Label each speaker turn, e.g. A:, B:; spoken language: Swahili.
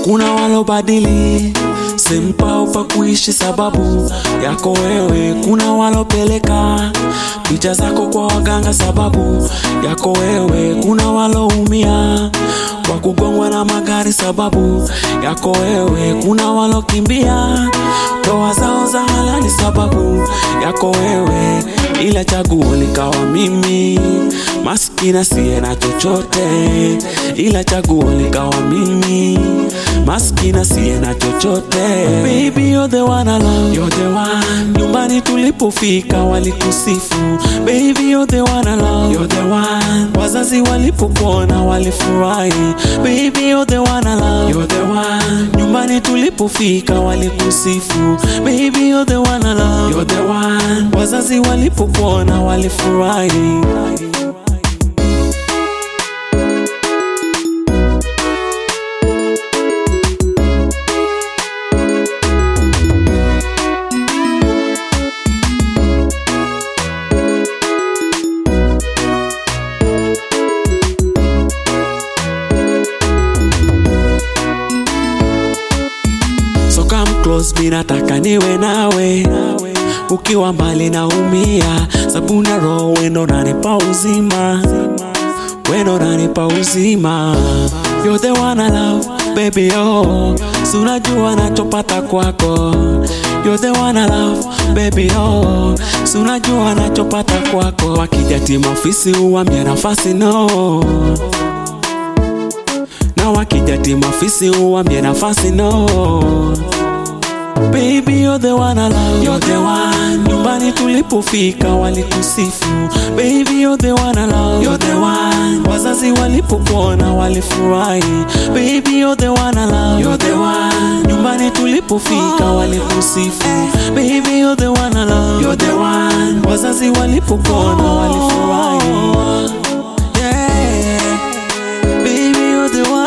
A: kuna walobadili sempao pa kuishi sababu yako wewe, kuna walopeleka picha zako kwa waganga sababu yako wewe, kuna waloumia kwa kugongwa na magari sababu yako wewe, kuna walokimbia ndoa zao za halali sababu yako wewe, ila chaguo likawa mimi maskini siye na chochote, ila chaguo likawa mimi maskini siye na chochote. Baby you're the one I love, you're the one. Nyumbani tulipofika walikusifu, baby you're the one I love, you're the one. Wazazi walipokuona walifurahi, baby you're the one I love, you're the one. Nyumbani tulipofika walikusifu, baby you're the one I love, you're the one. Wazazi walipokuona walifurahi. So come close, mi nataka niwe nawe, ukiwa mbali naumia, sabuna roho wendo nanipa uzima, wendo nanipa uzima. You're the one I love, baby oh, si unajua nachopata kwako. You're the one I love, baby oh, si unajua nachopata kwako. Wakija timu ofisi uwambia nafasi no na wakija timu ofisi uwambie nafasi no Baby you're the one I love, you're the one. Nyumbani tulipofika walikusifu, baby you're the one I love, you're the one. Wazazi walipokuona walifurahi, baby you're the one I love, you're the one. Nyumbani tulipofika walikusifu, baby you're the one I love, you're the one. Wazazi walipokuona walifurahi, yeah. Baby you're the one